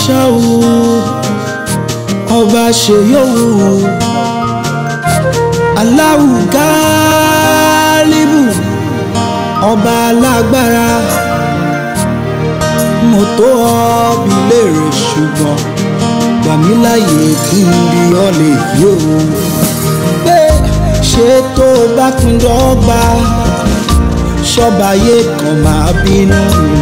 ṣáwó ọba ṣe yòówù Allahu Gáálíbù ọba alágbára mo tó ọbí léèrè ṣùgbọ́n gbà mí láàyè kí n bí ọ lè yóò pé ṣé tó o bá pín dọ́gba ṣọ́bàyé kan máa bínú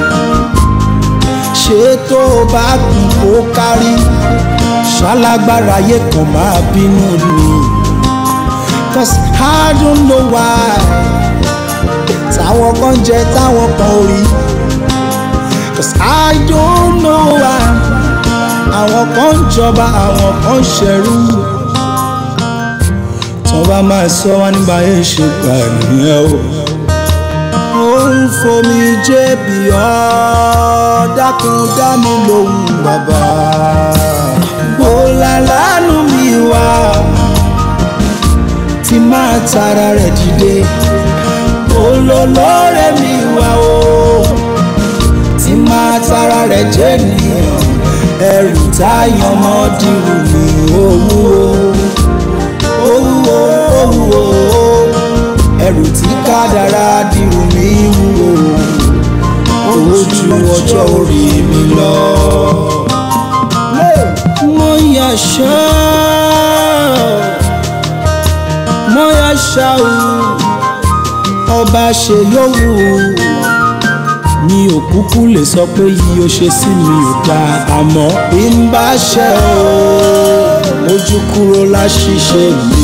ṣé tó o bá pín kó kárí ṣalágbára ayé kan máa bínú ni cause I don't know why táwọn kan jẹ táwọn kan ò rí cause I don't know why àwọn kan ń jọba àwọn kan ń ṣẹrú tó bá máa sọ wá nígbà yẹn ṣe gbà nìyẹn o. ó ń fomi jébì ọ́ dákun dá mi lóhùn bàbá. bólà lánú mi wá tí máa tara rẹ̀ dìde. olólórè mi wá o tí máa tara rẹ̀ jẹ́ nìyẹn ẹrù táyàn mọ́ dìrù mi owó owó owó ẹrù tí kádàrá dìrù mi wúwo owó ju ọjọ́ orí mi lọ. mo yà ṣá mo yà ṣá o ọba ṣe yòówù mi ò kúkú lè sọ pé yìí ó ṣe sí mi ò dáa àmọ́ bí n bá ṣe o ojú kúrò láṣìṣe mi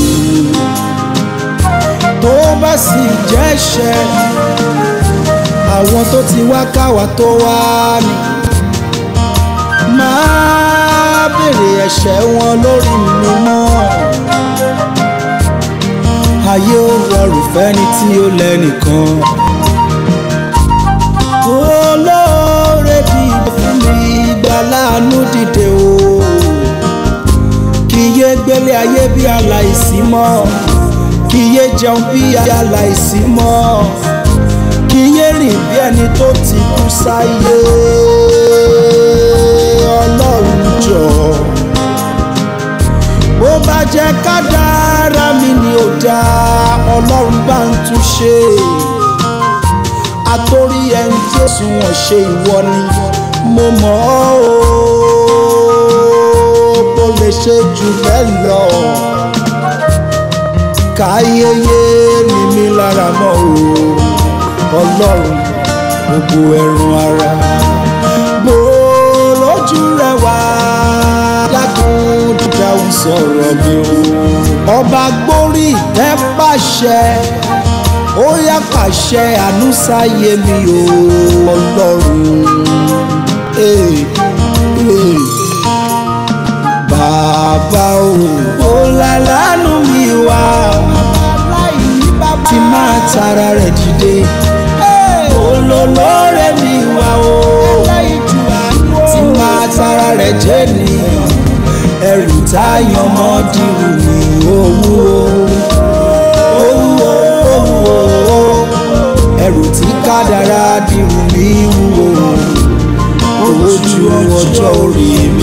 tó bá sì jẹ́ṣẹ̀ àwọn tó ti wá káwa tó wá ní máa béèrè ẹ̀ṣẹ̀ wọn lórí mi mọ́ ayé ó rọrùn fẹ́ni tí ó lẹ́nìkan olóore dìde fún mi ìgbà láàánú dìde o kì í yé gbélé ayé bí aláìsí mọ́ kì í yé jẹun bí aláìsí mọ́ kì í yé rìn bí ẹni tó ti kú sáyé ọlọ́run jọ bó bá jẹ́ kádàrá mi ni ò dáa ọlọ́run bá ń tún ṣe àtòrí ẹni tí ó sùn wọ́n ṣe ìwọ ni mo mọ̀ ọ́ o kò lè ṣe jù bẹ́ẹ̀ lọ káyéyé ni mí lára mọ́ o ọlọ́run gbogbo ẹ̀rùn ara bó lójú rẹ wá dákun dáhùn sọ̀rọ̀ mi o ọba gbórí ìtẹ́ pàṣẹ ó yá pàṣẹ àánú sáyé mi o ọlọ́run eh, eh. bàbá o ó lálánú mi wá tí máa tara rẹ̀ dìde olólórè mi wá o tí máa tara rẹ̀ jẹ́ nìyẹn ẹrù táyàn mọ́ dìrù ní owó owó owó ẹrù tí kádàrá dìrù ní wúwo owó ju ọjọ́ orí mi.